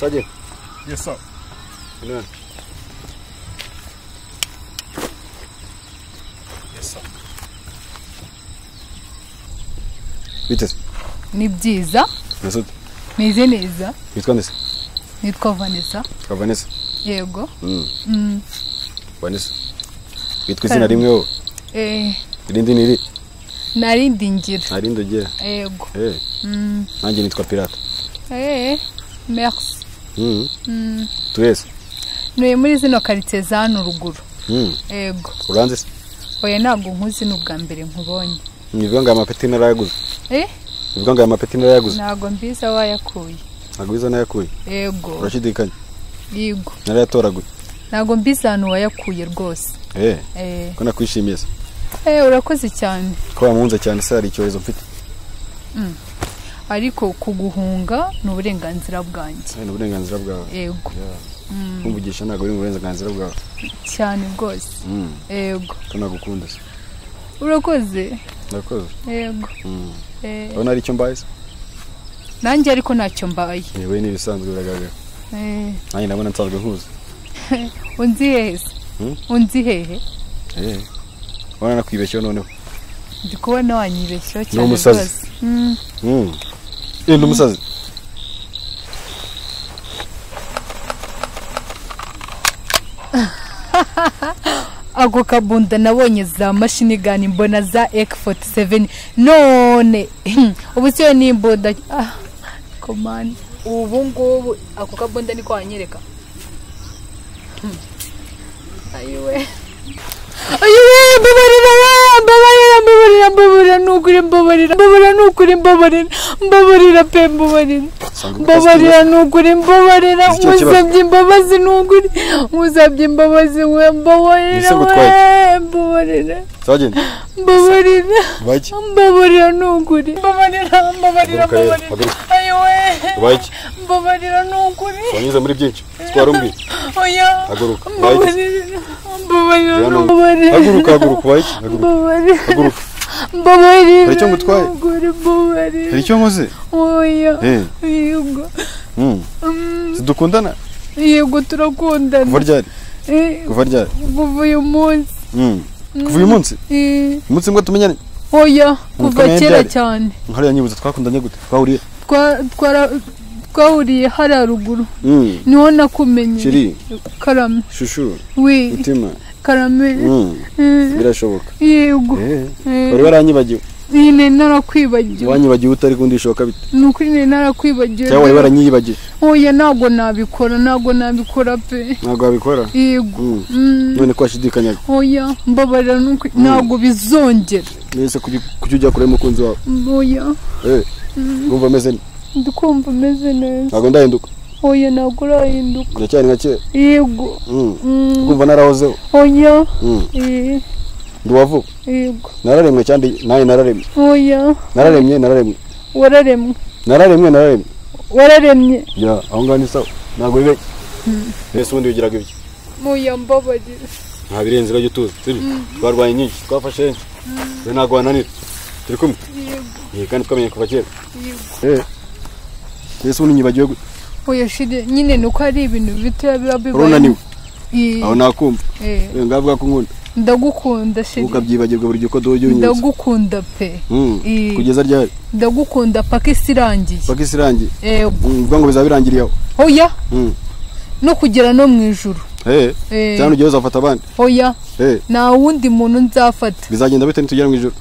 Sajid, Yes, sir. ano yan? Yes, sir. Bites, ni byiza Masud, meze neza witwa nde se? nitwa vanessa Witwa Vanessa? yego Mm. Mm, Vanessa. Witwa izina rimwe wowe? eh, Irindi ni iri? narindi ngira Nta rindi ugira? yego Eh, Mm, nanjye nitwa Pirate. eh, merci Mm. Mm, Turese? ntuye muri zino karitsiye za hano ruguru Mm. yego Uranze se? oya ntabwo nkuzi ni ubwa mbere nkubonye Ni bivuga ngo aya mapeti narayaguze. Eh, Ni bivuga ngo aya mapeti narayaguze. ntabwo mbiza wayakuye Ntabwo biza nayakuye. yego Urashidikanya. yego Narayatoraguye. ntabwo mbiza ahantu wayakuye rwose Eh, Eh, ko nakwishimiye se? eh, urakoze cyane Ko wamuhunze cyane se hari icyorezo mfite. ariko kuguhunga ni uburenganzira bwanjye Eh, Ni uburenganzira bwawe. yego Kumvugisha ntabwo ari mu burenganzira bwawe. cyane rwose Mm. yego Ko nagukunda se. urakoze Ndakoze. yego Mm. Eh, Urabona hari icyo mbaye se? nanjye ariko ntacyo mbaye Yewe ni ibisanzwe biragaragara. Eh, Nanjye ndabona nsanzwe nkuzi. unzi hehe se? Hmm? unzi hehe Eh. Urabona nakwibeshyeho noneho. ndi kubona wanyibeshyeho cyane umusazi. rwose Mm, Mm. Eh, ni umusazi. ako kabunda nabonye za mashini gani mbona za ek47 none ubu siyo n'imbunda Ah, komanda ubu ngubu ako kabunda niko wanyereka Hmm. ayiwe ayiwe mbabarira we, mbabarira mbabarira mbabarira nukuri mbabarira mbabarira nukuri mbabarira mbabarira pe mbabarira Sanga mbabarira nukuri mbabarira Iki cyo kibazo. musabye imbabazi nukuri musabye imbabazi we mbabarira Ibisego we, twajya. mbabarira Sajid. mbabarira Baki. mbabarira nukuri mbabarira mbabarira Haguruka rero, mbabarira haguruka. ayiwe Baki. mbabarira nukuri Wanyuze muri byinshi. Sitwara umbi. oya Haguruka, baki. mbabarira mbabarira Rero ni- nukuri Haguruka, haguruka, baki. Haguruka. mbabarira Haguruka. mbabarira Hari icyo ngutwaye? nukuri mbabarira Hari icyo nkoze? oya Eh. yego Mm. Mm, Dukundana? yego turakundana Kuva ryari? Eh, Kuva ryari? kuva uyu munsi Mm. Kuva uyu munsi? Eh, Umunsi mwe tumenyanye? oya kuva Mukomeye kera byari. cyane Nkariya nyibuza twakundanye gute? Twahuriye? Twa- twara- twahuriye hariya ruguru Mm. niho nakumenye Shiri, karame shushu, we mutima. karame Mm. Eh, Birashoboka. yego Eh. Eh, Wari waranyibagiwe. nyine narakwibagiwe Wanyibagiwe utari kundishoka bite? ni ukuri nyine narakwibagiwe Cyangwa wari waranyibagiwe? oya ntabwo nabikora ntabwo nabikora pe Ntabwo wabikora? yego Mm. Mm, None ko washidikanyaga. oya mbabarira ni ukuri- Mm. ntabwo bizongera Mbese kujya kujya ujya kure y'umukunzi wawe. oya Eh. Ngumva ameze nte? ndikumva ameze neza Ntabwo ndahinduka. oya ntabwo urahinduka Ndacyari nka kera. yego Mm. Mm, Kumva narahozeho. oya Mm. Eh, Ndi uwavuka. yego Nararemwe kandi nanjye nararemwe. oya nararemye nararemwe wararemwe nararemwe nararemwe wararemye ya aho ngaho ni sawa ntabwo bibe mbese ubundi wigiraga ibyo oya mbabarira nta birenzira jya utuza sibyo twarwanye nyinshi twafashe henshi rero ntabwo wananira turi kumwe yego Eh, kandi twamenye kuva kera yego mbese ubundi nyibagiwe gute? oya shire nyine ni uko ari ibintu bitoya biba bibaye urunaniwe Eh, aho nakumva eh, Eh, ngavuga ko unkunda ndagukunda shire ukabyibagirwa buri gihe uko duhuje unyibutsa ndagukunda pe Mm, Eh. kugeza ryari ndagukunda paka isi irangiye paka isi irangiye yego Mm, bivuga ngo bizaba birangiriye aho oya Mm. no kugera no mu ijuru Eh, Eh, cyangwa ugiye uzafata abandi oya Eh, nta wundi muntu nzafata bizagenda bite nitugera mu ijoro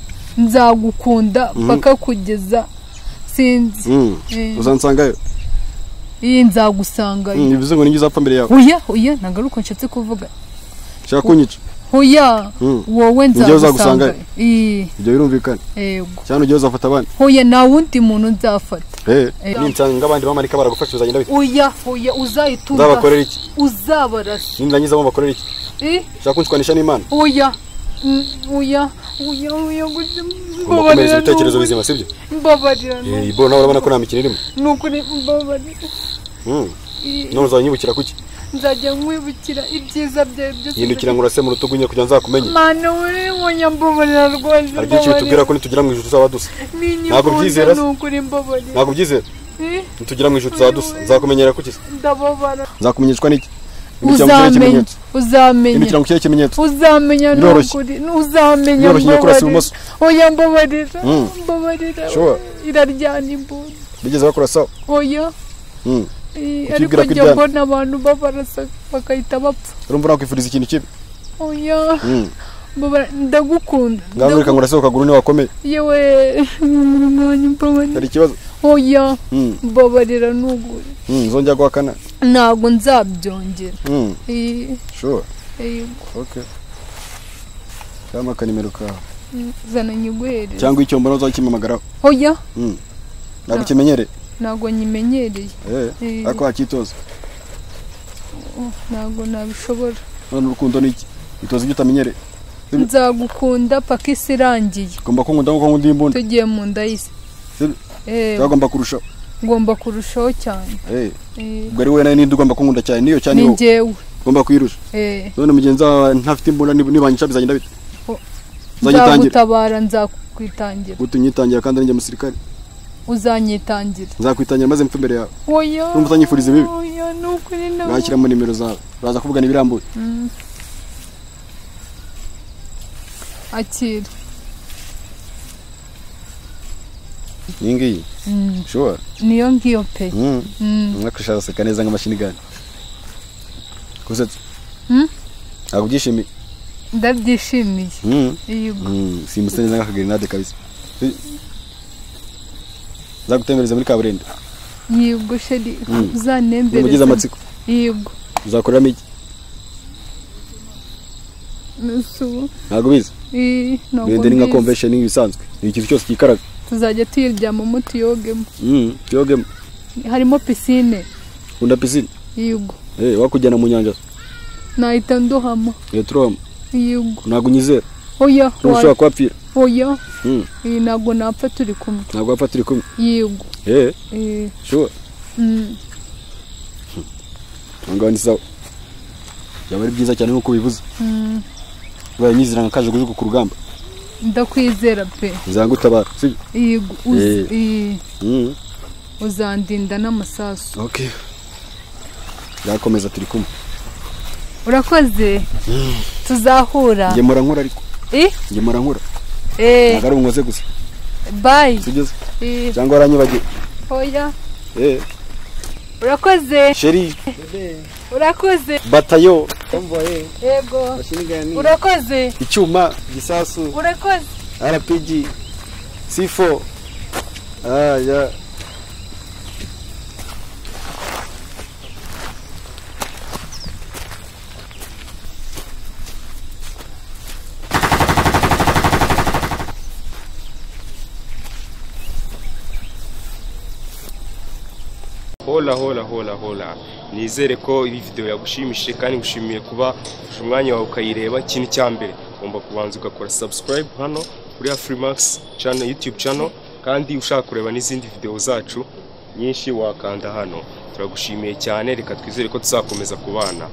nzagukunda Mhm. paka kugeza sinzi Mm, Eh. uzansangayo iyi nzagusangayo Mm, bivuze ngo ninjye uzapfa mbere yawe oya oya nagaruka nshatse kuvuga ushaka kunyica hoya Mm. wowe Njyewe nzagusanga uzagusangayo. Ii, ibyo birumvikana yego cyane ujye uzafata abandi hoya nta wundi muntu nzafata Eh. ninsanga abandi bamarika baragufasha bizagenda bite oya hoya uzahita uba nzabakorera iki uzabarasa nindangiza bakorera iki Eh, ushaka kunshwanisha n'imana oya Mm, oya oya oya gusa ugomba gukomeza mbabarira ibitekerezo nukuri bizima sibyo mbabarira nu- ibo nawe urabona ko nta mikino irimo nukuri mbabarira Mm, Ii, none uzanyibukira kuki nzajya nkwibukira ibyiza byawe byose yindukira ngo urase mu rutugu nyine kugira ngo nzakumenye mana uri wonya mbabarira rwose hari byinshi bitubwira ko nitugera mu ijoro tuzaba dusa Ninyi Ntabwo mpunze ubyizera se? nukuri mbabarira ntabwo ubyizera nitugira mu ijoro uzadusa nzakumenyera kuki ndababara nzakumenyeshwa n'iki uzamenya uzamenya ikirango kiriho ikimenyetso uzamenya Biroroshye. n'ukuri uzamenya Biroroshye iyo kurasa ibumoso. oya mbabarira Mm. mbabarira Sure. iraryana imbunda bigeze bakurasaho oya Mm. Eh, Kuki ariko ibwira ko njya iryana? mbona abantu babarasa bagahita bapfa urumva nakwifuriza ikintu kibi oya Mm. mbabara ndagukunda ngaho reka ngo urase ukaguru niba wakomeye yewe mwanya hari mbabarira ikibazo oya Mm. mbabarira n'ukuri Mm, nzongera guhakana ntabwo nzabyongera Mm. Eh, sure eh, okay cyangwa akanimero kawe zana nyiguhereze cyangwa icyo mbona uzakimpamagaraho oya Mm. ntabwo ukimenyere ntabwo nyimenyereye Eh, Eh. ariko hakitoza Oh, ntabwo nabishobora none urukundo ni iki itoza ibyo utamenyereye Sibyo? nzagukunda paka isi irangiye ugomba kunkunda nk'uko nkunda iyi mbunda tugiye mu nda y'isi Sibyo? Eh, cyagomba kurushaho ngomba kurushaho cyane Eh, Eh, ubwo ari wowe nawe ninde ugomba kunkunda cyane niyo cyane ni wowe njyewe ugomba kuyirusha Eh, none mugenzi wawe ntafite imbunda nib- nibanyica bizagenda bite Oh. uzanyitangira nzagutabara nzakwitangira utunyitangira kandi ninjye musirikare uzanyitangira nzakwitangira maze mpfe imbere yawe oya Urumva uzanyifuriza ibibi? oya ni ukuri na ngashyiramo nimero zawe uraza kuvugana ibirambuye Mm. akira iyi ngiyi Mm, ushobora niyo ngiyo pe Mm, umwaka araseka neza nk'amashini gani gusetsa Mm. ntabwo ubyishimiye ndabyishimiye yego Mm, simusa neza nk'akagerenade kabisa zagutembereza muri kaburimbo yego sheri Mm. ugize uzanembereza amatsiko yego uzakoreramo iki nusu ntabwo biza Eh, ntabwo ndende ni nka mbizi. convention ibisanzwe ni ikintu cyose cyikaraga tuzajya tuyiryamamo tuyogemo Mm, tuyogemo harimo pisine kunda pisine yego Eh, wakujyana mu nyanja nahita ndohama Eh, turohama yego ntabwo unyizera oya ushobora kuhapfira wa- oya Mm, Eh, ntabwo napfa turi kumwe ntabwo wapfa turi kumwe yego Eh, Eh, sure mm, aho ngaho ni sawa byaba ari byiza cyane nk'uko bivuze mm, ubaye unyizera nka kajugujugu ku rugamba ndakwizera pe nzagutabara sibyo yego uz- Eh. eh, Mm. uzandinda n'amasasu okay yakomeza turi kumwe urakoze tuzahura ngemura murankura ariko Eh, ngemura murankura eh, ntabwo ari umuze gusa bye sibyiza Eh, cyangwa waranyibagiwe oya Eh, urakoze sheri urakoze batayo Tomboye, yego mashinigani, urakoze icyuma gisasu, urakoze RPG, sifo ah, ya. hola hola hola hola nizere ko iyi videwo yagushimishije kandi gushimiye kuba ufashe umwanya wawe ukayireba ikintu cya mbere ugomba kubanza ugakora subscribe hano kuri ya freemax channel youtube channel kandi ushaka kureba n'izindi videwo zacu nyinshi wakanda hano turagushimiye cyane reka twizere ko tuzakomeza kubana